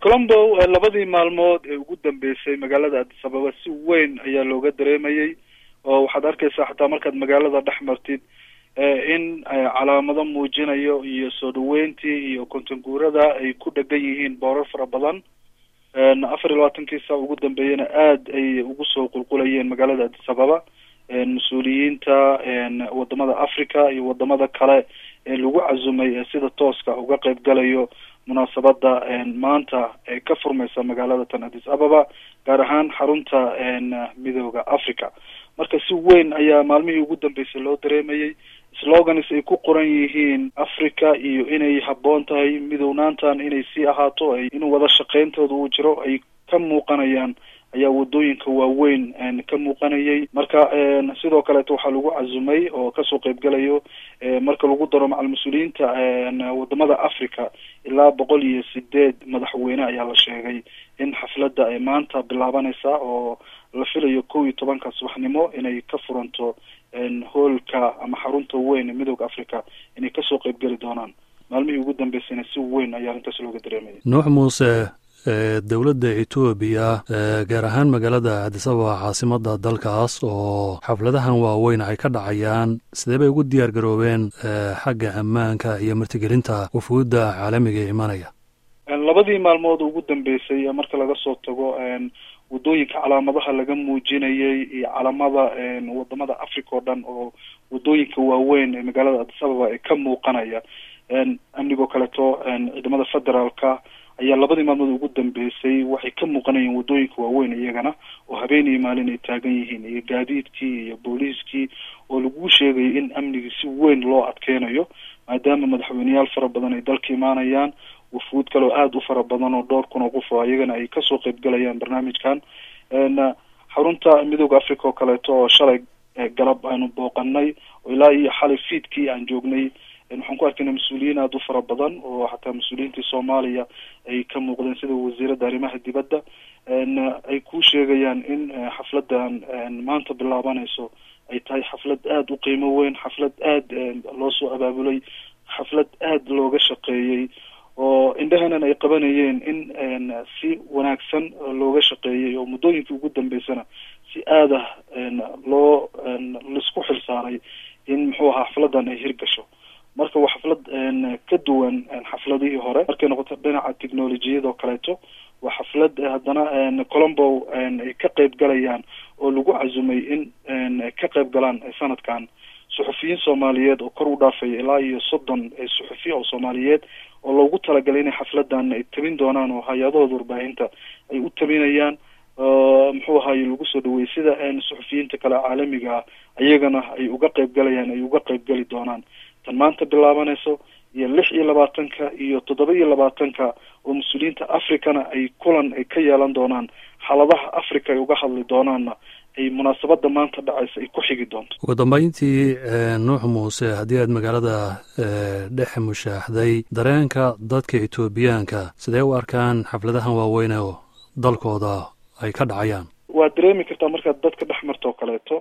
colombo labadii maalmood ee ugu dambeysay magaalada addis ababa si weyn ayaa looga dareemayay oo waxaad arkeysaa xataa markaad magaalada dhex martid in calaamado muujinayo iyo soo dhaweyntii iyo kontanguurada ay ku dhegan yihiin boorar fara badan afar iyo labaatankii saa ugu dambeeyana aad ay ugu soo qulqulayeen magaalada addis ababa mas-uuliyiinta wadamada africa iyo wadamada kale ee lagu casumay ee sida tooska uga qeyb galayo munaasabada maanta ee ka furmaysa magaalada tan addis ababa gaar ahaan xarunta midooda africa marka si weyn ayaa maalmihii ugu dambeysay loo dareemayay slogans ay ku qoran yihiin africa iyo inay habboon tahay midownaantan inay sii ahaato inuu wada shaqeyntooda uu jiro ay ka muuqanayaan ayaa wadooyinka waaweyn ka muuqanayay marka sidoo kaleeto waxaa lagu casumay oo kasoo qeybgalayo marka lagu daro macal mas-uuliyiinta wadamada africa ilaa boqol iyo sideed madaxweyne ayaa la sheegay in xafladda ay maanta bilaabanaysa oo la filayo kow iyo tobanka subaxnimo inay ka furanto hoolka ama xarunta weyn ee midooda africa inay kasoo qeybgeli doonaan maalmihii ugu dambeysayna si weyn ayaa arrintaas looga dareemaya nuux muuse dowladda etoobiya gaar ahaan magaalada addis ababa caasimada dalkaas oo xafladahan waaweyn ay ka dhacayaan sidee bay ugu diyaar garoobeen xagga ammaanka iyo martigelinta wufuudda caalamiga ee imanaya labadii maalmood ugu dambeysay marka laga soo tago wadooyinka calaamadaha laga muujinayay iyo calamada wadamada africa oo dhan oo wadooyinka waaweyn ee magaalada addis ababa ee ka muuqanaya amnigoo kaleeto ciidamada federaalka ayaa labadii maalmood ugu dambeysay waxay ka muuqanayeen wadooyinka waaweyn iyagana oo habeenii maalin ay taagan yihiin iyo gaadiidkii iyo booliiskii oo lagu sheegayo in amnigii si weyn loo adkeynayo maadaama madaxweyneyaal fara badan ay dalka imaanayaan wafuud kale oo aada u fara badan oo dhowr kun oo qof oo iyagana ay kasoo qeybgalayaan barnaamijkan xarunta midooda africa oo kaleeto oo shalay galab aanu booqanay oo ilaa iyo xalay fiidkii aan joognay waxaan ku arkayna mas-uuliyiin aada u fara badan oo xataa mas-uuliyiintii soomaaliya ay ka muuqdeen sida wasiiradda arrimaha dibadda ay ku sheegayaan in xafladan maanta bilaabanayso ay tahay xaflad aada u qiimo weyn xaflad aada loo soo abaabulay xaflad aada looga shaqeeyey oo indhahanan ay qabanayeen in si wanaagsan looga shaqeeyay oo muddooyinkii ugu dambeysana si aada loo laisku xilsaaray in muxuu ahaa xafladan ay hirgasho marka waa xaflad ka duwan xafladihii hore markay noqoto dhinaca technolojiyada oo kaleeto waa xaflad haddana colombo ay ka qeyb galayaan oo lagu casumay in ka qeyb galaan sanadkan suxufiyiin soomaaliyeed oo kor u dhaafaya ilaa iyo soddon suxufi oo soomaaliyeed oo loogu talagalay inay xafladan ay tabin doonaan oo hay-adahooda warbaahinta ay u tabinayaan muxuu ahaye lagu soo dhaweeyey sida suxufiyiinta kale caalamiga ah iyagana ay uga qeyb galayaan ay uga qeyb gali doonaan tan maanta bilaabanayso iyo lix iyo labaatanka iyo toddoba iyo labaatanka oo mas-uuliyiinta africana ay kulan ay ka yeelan doonaan xaaladaha africa ay uga hadli doonaanna ay munaasabada maanta dhacaysa ay ku xigi doonto ugu dambeyntii nuux muuse haddii aad magaalada dhex mushaaxday dareenka dadka etoobiyaanka sidee u arkaan xafladahan waaweyn oo dalkooda ay ka dhacayaan waad dareemi kartaa markaad dadka dhex marto oo kaleeto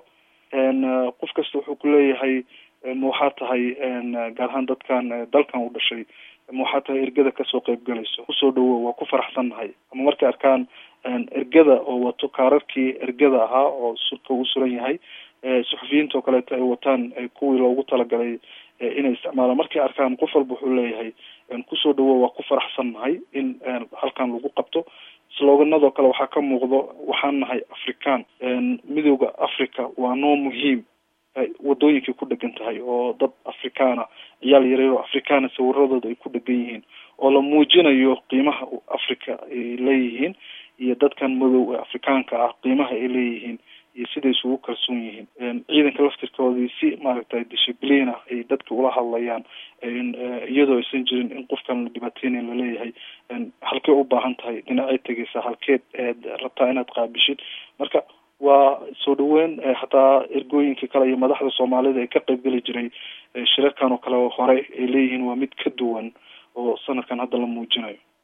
qof kasta wuxuu ku leeyahay ma waxaa tahay gaar ahaan dadkan dalkan u dhashay ma waxaa tahay ergada kasoo qeyb galayso kusoo dhawo waa ku faraxsannahay ama markay arkaan ergada oo wato kaararkii ergada ahaa oo surka u suran yahay suxufiyiinta oo kaleeto ay wataan kuwii loogu talagalay inay isticmaalaan markay arkaan qof walba wuxuu leeyahay kusoo dhawo waa ku faraxsannahay in halkan lagu qabto sloganadoo kale waxaa ka muuqdo waxaan nahay african midooda africa waa noo muhiim wadooyinkay ku dhegan tahay oo dad afrikaana ciyaal yareero afrikaana sawiradooda ay ku dhegan yihiin oo la muujinayo qiimaha africa ay leeyihiin iyo dadkan madow ee afrikaanka ah qiimaha ay leeyihiin iyo siday isugu kalsoon yihiin ciidanka laftirkoodii si maaragtay discibliin ah ay dadka ula hadlayaan iyadoo aysan jirin in qofkan la dhibaateynayn laleeyahay halkee u baahan tahay dhinacay tegeysaa halkeed eed rabtaa inaad qaabishid marka waa soo dhaweyn hataa ergooyinka kale iyo madaxda soomaalida ee ka qeybgeli jiray shirarkan oo kale hore ay leeyihiin waa mid ka duwan oo sanadkan hadda la muujinayo